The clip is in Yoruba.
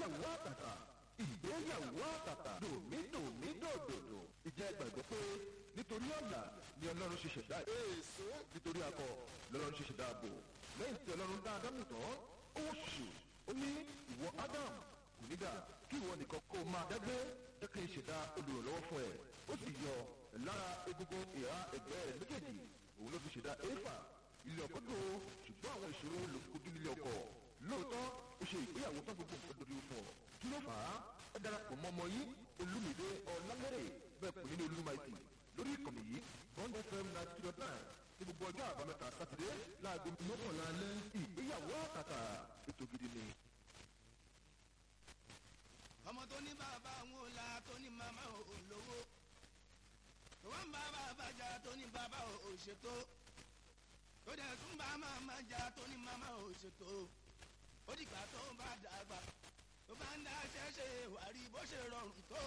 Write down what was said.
ìgbéyàwó àtàtà ìgbéyàwó àtàtà dòmídòmídòdòdò ìjẹ́ gbàgbọ́ pé nítorí ọ̀la ni ọlọ́run ṣe ṣẹ̀dá èso nítorí akọ lọ́lọ́run ṣe ṣẹ̀dá ààbò lẹ́yìn tí ọlọ́run dá ádámù tán ó ṣù ó ní ìwọ ádám kò ní dà kí ìwọ nìkan kó máa dágbé jẹ́ kí n ṣẹ̀dá olùrànlọ́wọ́ fún ẹ ó sì yọ lára egungun ìhà ẹ̀gbẹ́ rẹ̀ méjèèjì òun ló fi ṣẹ̀dá éfà ilé ọkọ tó ṣùgbọ́n àwọn ìṣòro ló fi kojú nílé ọkọ lóòótọ́ ó ṣe ìgbéyàwó tó gbogbo nǹkan dorí fún ọ kí ló fà á ẹ darapọ̀ mọ́ ọmọ yìí olúmìdé ọ̀làmẹ́rẹ̀ bẹ́ẹ̀ pè nínú olúmaìtì lórí ìkànnì yìí bond fm ninety two dot nine ní gbogbo ọjọ́ àbámẹ́ta sátidé láago mọ́kànlá alẹ́ ìgbéyàwó àtàtà ètò gidi ni. ọmọ tó ní bàbá òun ò la tó ní màmá ò lówó tó wọ́n ń bá bàbá jà tó ní bàbá ò ṣètò tó dẹ̀ tún bá màmá jà tó ní màmá ò ṣètò ó dìgbà tó bá dàgbà tó bá ń dá ṣẹ́ṣe wàrí bó ṣe rọrùn tó